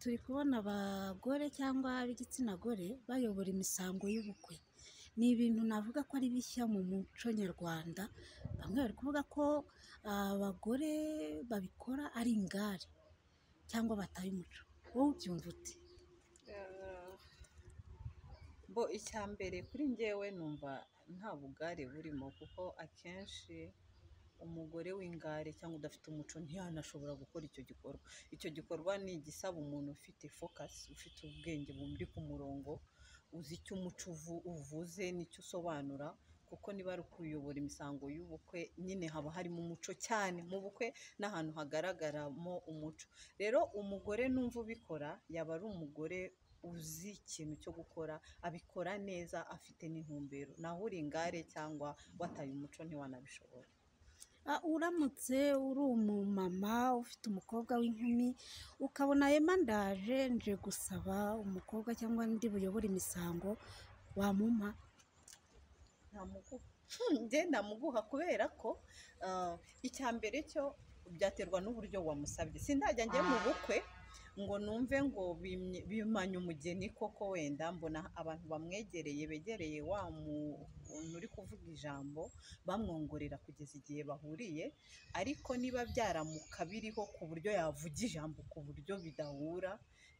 turi kubona abagore cyangwa ab'igitsina gore bayobora imisango y'ubukwe. Ni ibintu navuga ko ari bishya mu muco nyarwanda, bamwe bari kuvuga ko abagore babikora ari ingare cyangwa bataye umuco. Wowe ubyumva ute? Bo icya mbere kuri njyewe numva nta bugare burimo kuko akenshi umugore w'ingare cyangwa udafite umuco ntiyanashobora gukora icyo gikorwa. Icyo gikorwa ni igisaba umuntu ufite fokasi, ufite ubwenge buri ku murongo, uzi icyo umuco uvuze n'icyo usobanura kuko niba ari ukuyobora imisango y'ubukwe nyine haba harimo umuco cyane mu bukwe ni ahantu hagaragaramo umuco. Rero umugore numva ubikora yaba ari umugore uzi ikintu cyo gukora, abikora neza afite n'intumbero. Naho uri ingare cyangwa wataye umuco ntiwanabishobora. Uramutse uri umumama ufite umukobwa w'inkumi ukabona yema ndaje nje gusaba umukobwa cyangwa undi buyobora imisango wamumpa? Ntamuguha. Njye ntamuguha kubera ko ah, icya mbere cyo byaterwa n'uburyo wamusabye. Sindajya njye mu bukwe ngo numve ngo bimye- bimanye umugeni koko wenda mbona abantu bamwegereye begereye wa muntu uri kuvuga ijambo bamwongorera kugeza igihe bahuriye, ariko niba byaramuka biriho ku buryo yavuga ijambo ku buryo bidahura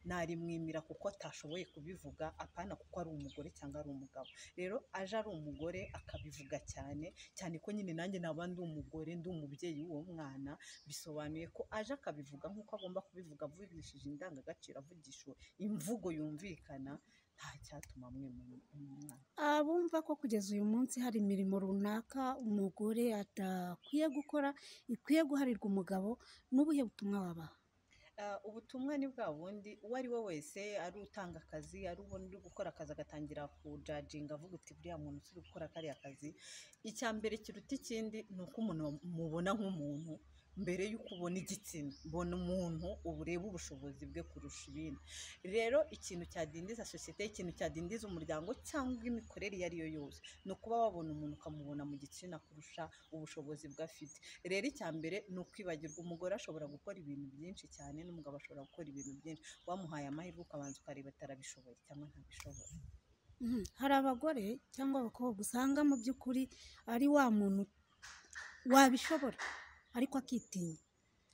narimwimira kuko atashoboye kubivuga apana kuko ari umugore cyangwa ari umugabo. Rero aje ari umugore akabivuga cyane, cyane ko nyine nanjye naba ndi umugore ndi umubyeyi w'uwo mwana, bisobanuye ko aje akabivuga nk'uko agomba kubivuga avugishije indangagaciro, avugisha imvugo yumvikana nta cyatuma mwemera umwana. Abumva ko kugeza uyu munsi hari imirimo runaka umugore adakwiye gukora ikwiye guharirwa umugabo, ni ubuhe butumwa wabaha? Ah, ubutumwa ni bwa bundi uwo ari we wese ari utanga akazi ari ubona uri gukora akazi agatangira kujaginga avuga uti buriya muntu si gukora kariya kazi, icya mbere kiruta ikindi ni uko umuntu mubona nk'umuntu mbere y'uko ubona igitsina, mbona umuntu ureba ubushobozi bwe kurusha ibindi. Rero ikintu cyadindiza sosiyete, ikintu cyadindiza umuryango cyangwa imikorere iyo ari yo yose ni ukuba wabona umuntu ukamubona mu gitsina kurusha ubushobozi bwe afite. Rero icya mbere ni ukwibagirwa umugore ashobora gukora ibintu byinshi cyane n'umugabo ashobora gukora ibintu byinshi, wamuhaye amahirwe ukabanza ukareba atarabishoboye cyangwa ntabishobora. Mhm. Hari abagore cyangwa abakobwa usanga mu by'ukuri ari wa muntu wabishobora ariko akitinya.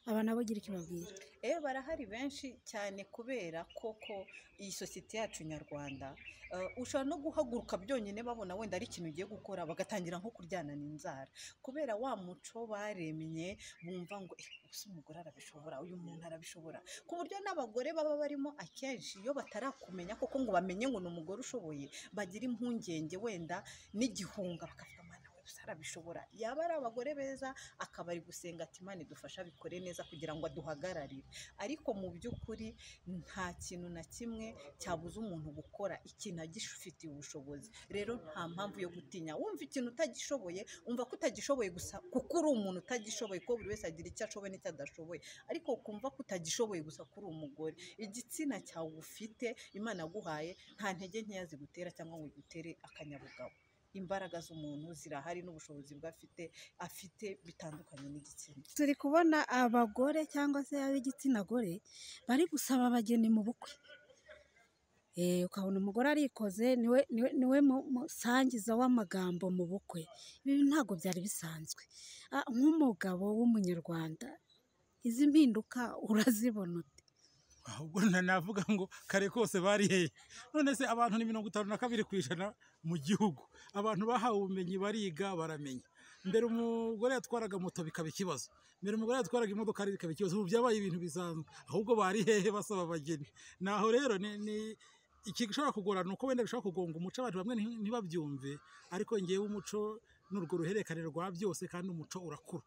Aba nabo gira icyo ubabwira? Eh barahari benshi cyane kubera koko iyi sosiyete yacu nyarwanda eh, ushobora no guhaguruka byonyine babona wenda ari ikintu ugiye gukora bagatangira nko kuryana inzara kubera wa muco baremye bumva ngo eh, ubuse umugore arabishobora uyu muntu arabishobora ku buryo n'abagore baba barimo akenshi iyo batarakumenya koko ngo bamenye ngo ni umugore ushoboye bagira impungenge wenda n'igihunga bakavuga "Mana we ubuse arabishobora yaba ari abagore beza akaba ari gusenga ati imana idufasha abikore neza kugira ngo aduhagararire ariko mu by'ukuri nta kintu na kimwe cyabuza umuntu gukora ikintu agifitiye ubushobozi rero nta mpamvu yo gutinya wumva ikintu utagishoboye wumva ko utagishoboye gusa kuko uri umuntu utagishoboye ko buri wese agira icyo ashoboye n'icyo adashoboye ariko ukumva ko utagishoboye gusa ko uri umugore igitsina cyawe ufite imana yaguhaye nta ntege nkeya zigutera cyangwa ngo igutere akanyabugabo imbaraga z'umuntu zirahari n'ubushobozi bwe afite afite bitandukanye n'igitsina Turi kubona abagore cyangwa se ab'igitsina gore bari gusaba abageni mu bukwe. Eh, ukabona umugore arikoze niwe, niwe, niwe mu- musangiza w'amagambo mu bukwe. Ibi ntabwo byari bisanzwe. Ah, nk'umugabo w'umunyarwanda izi mpinduka urazibona ute? ahubwo na- navuga ngo kare kose bari hehe none se abantu ni mirongo itanu na kabiri ku ijana mu gihugu abantu bahawe ubumenyi bariga baramenya mbere umugore yatwaraga moto bikaba ikibazo mbere umugore yatwaraga imodokari bikaba ikibazo ubu byabaye ibintu bisanzwe ahubwo bari hehe basaba abageni naho rero ni, ni ikishobora kugorana uko wenda bishobora kugonga umuco abantu bamwe nti- ntibabyumve ariko ngewe umuco ni urwo ruhererekane rwa byose kandi umuco urakura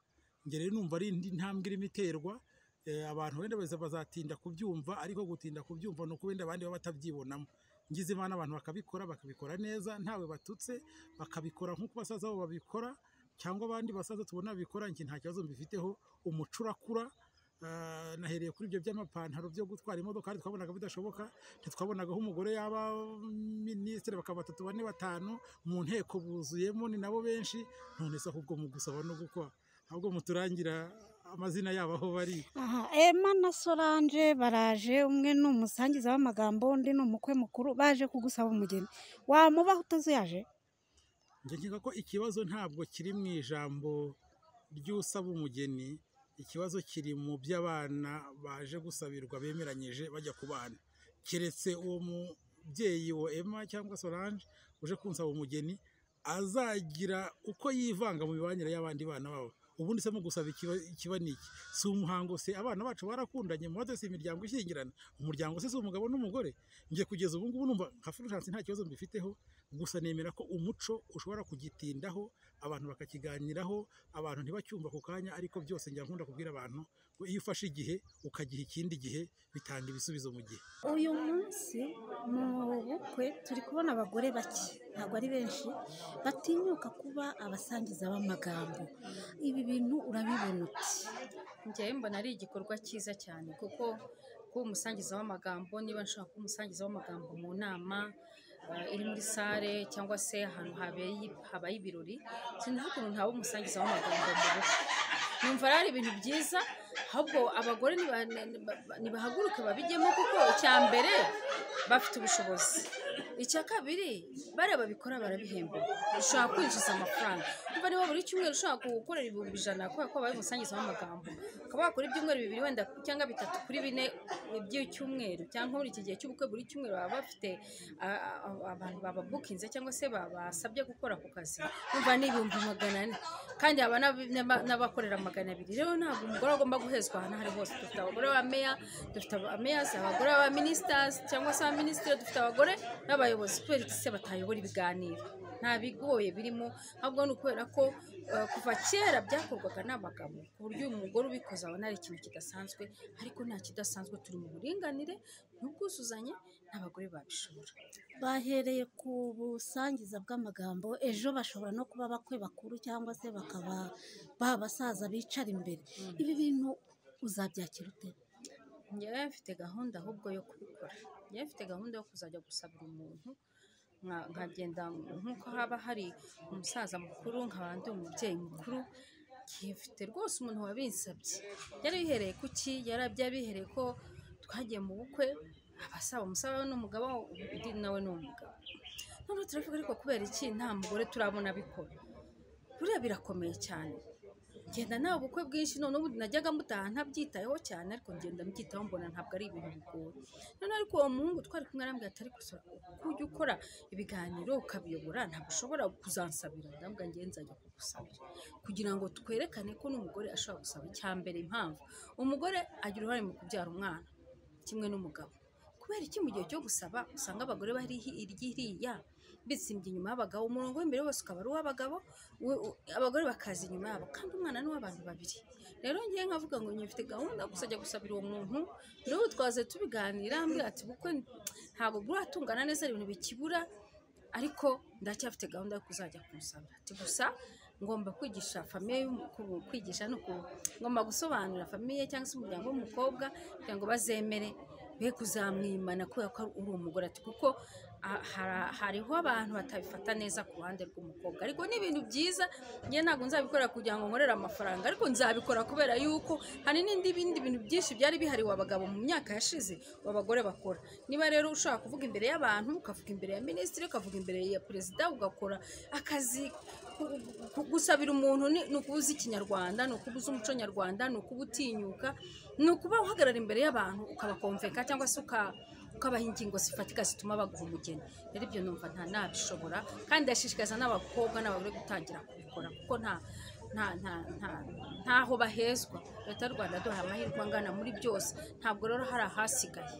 njye rero numva ari indi ntambwe irimo iterwa eh, abantu wenda baza- bazatinda kubyumva ariko gutinda kubyumva ni uko wenda abandi baba batabyibonamo ngize imana abantu bakabikora bakabikora neza ntawe batutse bakabikora nk'uko basaza babo babikora cyangwa abandi basaza tubona babikora njye nta kibazo mbifiteho umuco urakura Ah, nahereye kuri ibyo by'amapantaro byo gutwara imodoka hari twabonaga bidashoboka ntitwabonaga aho umugore yaba minisitiri bakaba batatu bane batanu mu nteko buzuyemo ni nabo benshi none se ahubwo mu gusaba no gukora ahubwo muturangira amazina yabo aho bari Aha, Emma na Solange baraje umwe ni umusangiza w'amagambo undi ni umukwe mukuru baje kugusaba umugeni wamubaho utazuyaje njye nkeka ko ikibazo ntabwo kiri mu ijambo ry'usaba umugeni ikibazo kiri mu by'abana baje gusabirwa bemeranyije bajya ku bana keretse uwo mubyeyi wa Emma cyangwa Solange uje kunsaba umugeni azagira uko yivanga mu mibanire y'abandi bana babo ubundi se mu gusaba ikiba ikiba ni iki si umuhango se abana bacu barakundanye mubaze si imiryango ishyingirana umuryango se si umugabo n'umugore njye kugeza ubu ngubu numva nka furushance nta kibazo mbifiteho gusa nemera ko umuco ushobora kugitindaho abantu bakakiganiraho abantu ntibacyumva ako kanya ariko byose njya nkunda kubwira abantu ngo iyo ufashe igihe ukagiha ikindi gihe bitanga ibisubizo mu gihe uyu munsi mu bukwe turi kubona abagore bake ntabwo ari benshi batinyuka kuba abasangiza b'amagambo ibi bintu urabibona uti njyewe mbona ari igikorwa cyiza cyane kuko kuba umusangiza w'amagambo niba nshaka kuba umusangiza w'amagambo mu nama eh, iri muri sale cyangwa se ahantu habeye- habaye ibirori sinzi ukuntu ntaba umusangiza w'amagambo mu bukwe numva ari ari ibintu byiza ahubwo abagore niba- niba- nibahaguruke babijyemo kuko icya mbere bafite ubushobozi icya kabiri bariya babikora barabihemba ushobora kwinjiza amafaranga niba niba buri cyumweru ushobora gukorera ibihumbi ijana kubera ko babaye umusangiza w'amagambo ukaba wakora ibyumweru bibiri wenda cyangwa bitatu kuri bine by'icyumweru cyangwa muri iki gihe cy'ubukwe buri cyumweru baba bafite a- a- a- abantu bababukinze cyangwa se babasabye gukora ako kazi numva ni ibihumbi magana ane kandi haba n'ab- n'aba- n'abakorera magana abiri rero ntabwo umugore agomba guhezwa ahantu aho ari hose dufite abagore ba meya dufite abameyazi abagore ba minisitazi cyangwa se abaminisitiri dufite abagore n'abayobozi kubera iki se batayobora ibiganiro nta bigoye birimo ahubwo ni ukubera ko eh, kuva kera byakorwaga n'abagabo ku buryo uyu mugore ubikoze abona ari ikintu kidasanzwe ariko nta kidasanzwe turi mu buringanire n'ubwuzuzanye n'abagore babishobora bahereye ku busangiza bw'amagambo ejo bashobora no kuba bakwe bakuru cyangwa se bakaba ba basaza bicara imbere ibi bintu uzabyakira ute njyewe mfite gahunda ahubwo yo kubikora njyewe mfite gahunda yo kuzajya gusabira umuntu nka- nkagenda nk'uko haba hari umusaza mukuru nkaba ndi umubyeyi mukuru ngiye mfite rwose umuntu wabinsabye yari bihereye ku ki yari byabihereye ko twagiye mu bukwe abasaba umusaba we ni umugabo undi nawe ni umugabo noneho turavuga ariko kubera iki nta mugore turabona abikora buriya birakomeye cyane ngenda nta bukwe bwinshi noneho ubundi najyaga mutaha ntabyitayeho cyane ariko ngenda mbyitaho mbona ntabwo ari ibintu bigoye noneho ariko uwo muhungu twari kumwe arambwira atari gusura ujya ukora ibiganiro ukabiyobora ntabwo ushobora kuzansabira ndabwo ngewe nzajya kugusabira kugira ngo twerekane ko n'umugore ashobora gusaba icya mbere impamvu umugore agira uruhare mu kubyara umwana kimwe n'umugabo kubera iki mu gihe cyo gusaba usanga abagore bari hirya bitsimbye inyuma y'abagabo umurongo w'imbere wose ukaba ari uw'abagabo we- u- abagore bakaza inyuma yabo kandi umwana ni uw'abantu babiri rero ngewe nkavuga ngo njye mfite gahunda yo kuzajya gusabira uwo muntu rero twaze tubiganira ambwira ati bukwe ntabwo buratungana neza hari ibintu bikibura ariko ndacyafite gahunda yo kuzajya kumusabira ati gusa ngomba kwigisha famiye y'umu- ku- kwigisha no ku- ngomba gusobanurira famiye cyangwa se umuryango w'umukobwa kugira ngo bazemere be kuzamwimana kubera ko uri umugore ati kuko a- hara- hariho abantu batabifata neza ku ruhande rw'umukobwa ariko ni ibintu byiza njye ntabwo nzabikora kugira ngo nkorere amafaranga ariko nzabikora kubera yuko hari n'indi bindi bintu byinshi byari bihariwe abagabo mu myaka yashize abagore bakora niba rero ushobora kuvuga imbere y'abantu ukavuga imbere ya minisitiri ukavuga imbere ya perezida ugakora akazi ku- ku- gusabira umuntu ni ni ukuba uzi ikinyarwanda ni ukuba uzi umuco nyarwanda ni ukuba utinyuka ni ukuba uhagarara imbere y'abantu ukabakomveka cyangwa se uka ukabaha ingingo zifatika zituma baguha umugeni rero ibyo numva nta nabishobora kandi ndashishikariza n'abakobwa n'abagore gutangira kubikora kuko nta nta nta nta ntaho bahezwa leta y'u rwanda duhaye amahirwe angana muri byose ntabwo rero hari ahasigaye